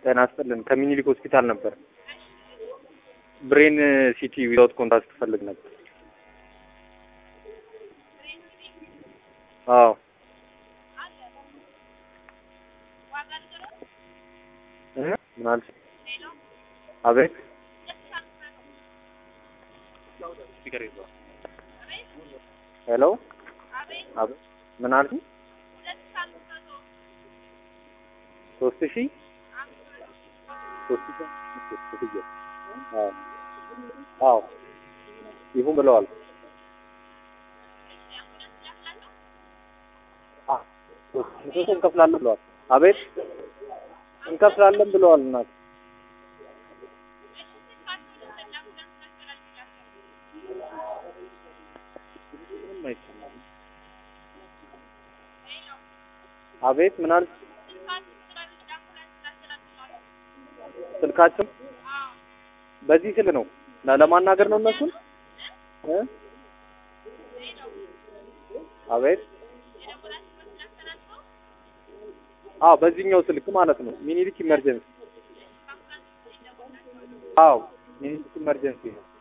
ጤና ይስጥልን ከምኒልክ ሆስፒታል ነበር። ብሬን ሲቲ ዊዛውት ኮንታክት ትፈልግ ነበር። አዎ እ ምን አልሽ? አቤት ሄሎ አቤት ምን አልሽ? ሶስት ሺህ ሶስት ሺህ አዎ አዎ ይሁን ብለዋል። ሶስት እንከፍላለን ብለዋል። አቤት እንከፍላለን ብለዋል። እናት አቤት ምን አልሽ? ስልካቸው በዚህ ስል ነው ለ- ለማናገር ነው እነሱን እ አቤት አዎ በዚህኛው ስልክ ማለት ነው ሚኒሊክ ኢመርጀንሲ አዎ ሚኒሊክ ኢመርጀንሲ ነው